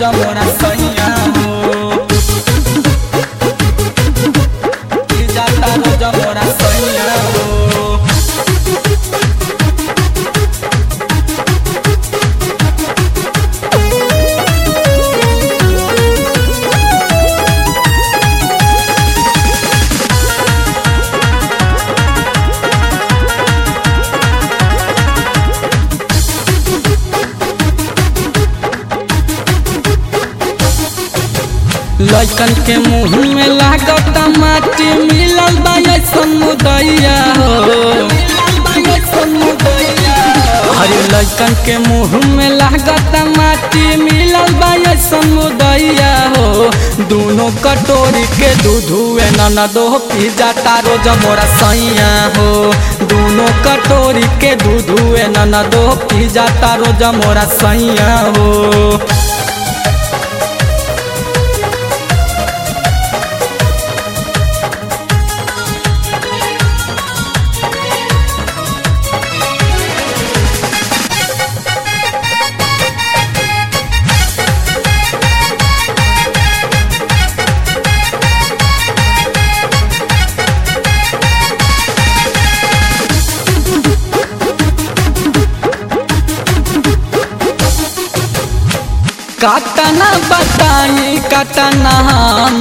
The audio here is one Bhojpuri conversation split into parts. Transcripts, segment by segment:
रोजा मोरा सैया हो पी जाता रोजा मोरा सैया हो लड़कन के मुंह में लागत माटी मिलल बा समुदैया हो अरे लड़कन के मुंह में लागत माटी मिलल बा समुदैया हो दोनों कटोरी के दूध हुए ननदो पी जाता रोज मोरा सैया हो दोनों कटोरी के दूध हुए ननदो पी जाता रोज मोरा सैया हो कतना बताई कतना हम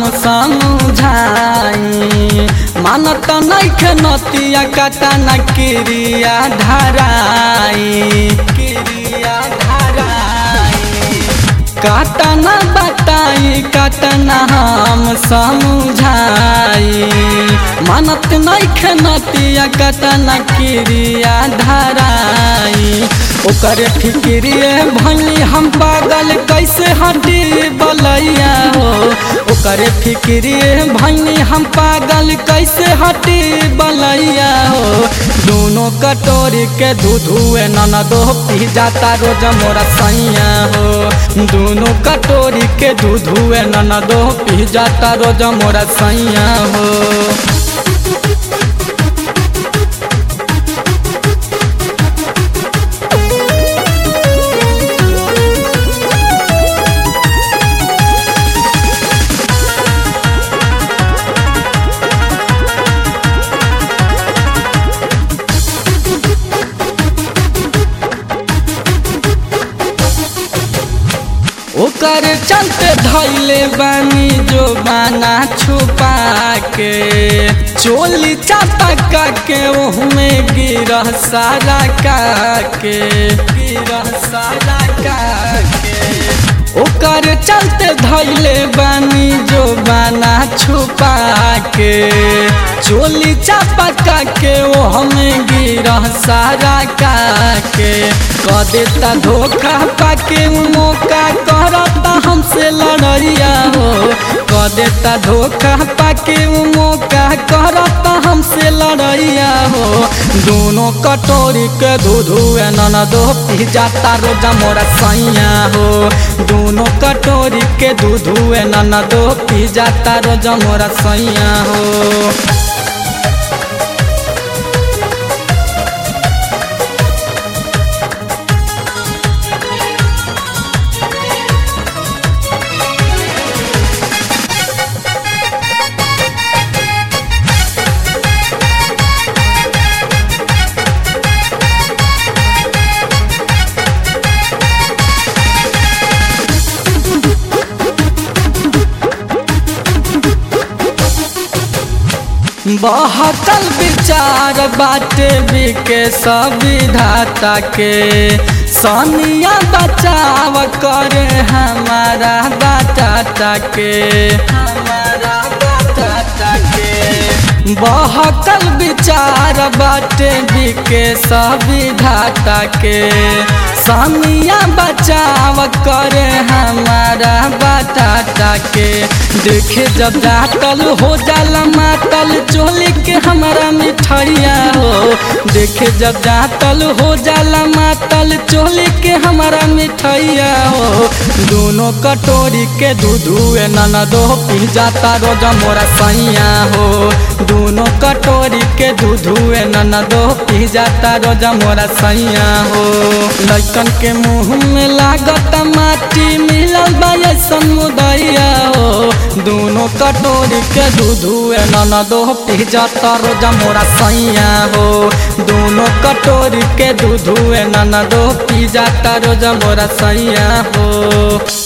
समझाई मानत नैखे नतिया कतना क्रिया धराई क्रिया धराई कतना बताई कतना हम समझाई मानत नैखे नतिया कतना क्रिया धराई ओकर फिक्रिए भली हम पागल कैसे हटी बलैया हो ओकर फिक्रिए भली हम पागल कैसे हटी बलैया हो दोनों कटोरी के दूध हुए ननदो पी जाता रोज मोरा सैया हो दोनों कटोरी के दूध हुए ननदो पी जाता रोज मोरा सैया हो ओकर चलते धैले बानी जो बाना छुपा के चोली चापा के ओहमे गिरह सारा का के गिरह सारा का के ओकर चलते धैले बानी जो बाना छुपा के चोली चापा के वो हमें गिरह सारा का के क देता धोखा पाके मौका करता हमसे लड़ैया हो क देता धोखा पाके मौका करता हमसे लड़ैया हो दोनों कटोरी के दूध हुए ननदो पी जाता रोजा मोरा सैया हो दोनों कटोरी के दूध हुए ननदो पी जाता रोजा मोरा सैया हो बहकल विचार बाटे बिके सविधाता के सनिया बचाव करे हमारा बाटाटा के हमारा बाटाटा के बहकल विचार बाटे बिके सविधाता के सनिया बचाव करे हमारा बाटाटा के देखे जब जातल हो जाला मातल चोली के हमारा मिठाइया हो देखे जब जातल हो जाला मातल चोली के हमारा मिठाइया हो दोनों कटोरी के दूध हुए ननदो पी जाता रोज मोरा सैया हो दोनों कटोरी के दूध हुए ननदो पी जाता रोज मोरा सैया हो लड़कन के मुंह में लागत माटी मिलल बा दोनों कटोरी के दूधुए ननदो पी जाता रोजा मोरा सैया हो दोनों कटोरी के दूधुए ननदो पी जाता रोजा मोरा सैया हो